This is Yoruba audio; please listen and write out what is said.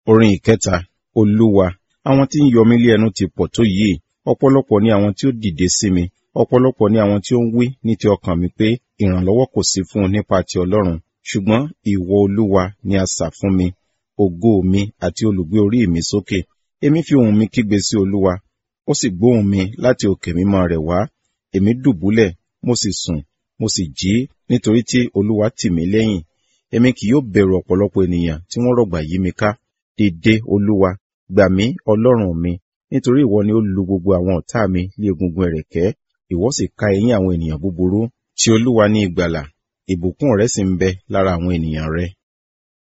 Orin ìkẹta, Olúwa, àwọn tí ń yọ mí lé ẹnu ti pọ̀ tó yìí, ọ̀pọ̀lọpọ̀ ni àwọn tí ó dìde sí mi, ọ̀pọ̀lọpọ̀ ni àwọn tí ó ń wí ní ti ọkàn mi pé ìrànlọ́wọ́ kò sí fún un nípa ti Ọlọ́run. Ṣùgbọ́n ìwọ Olúwa ni asà fún mi, ògo mi àti olùgbé orí mi sókè. Èmi fi ohùn mi kígbe sí Olúwa, ó sì gbóhùn mi láti òkè mímọ́ rẹ̀ wá. Èmi dùbúlẹ̀, mo sì sùn, mo sì jí nítorí tí Olúwa tì mí lẹ́yìn. Èmi kì yóò bẹ̀rù ọ̀pọ̀lọpọ̀ ènìyàn tí wọ́n rọ̀gbà yí mi ká. Dìde, Olúwa, gbà mí, Ọlọ́run mi, nítorí ìwọ ni ó lu gbogbo àwọn ọ̀tá mi ní egungun ẹ̀rẹ̀kẹ́, ìwọ sì ká eyín àwọn ènìyàn búburú. Ti Olúwa ní ìgbàlà, ìbùkún rẹ̀ sì ń bẹ lára àwọn ènìyàn rẹ̀.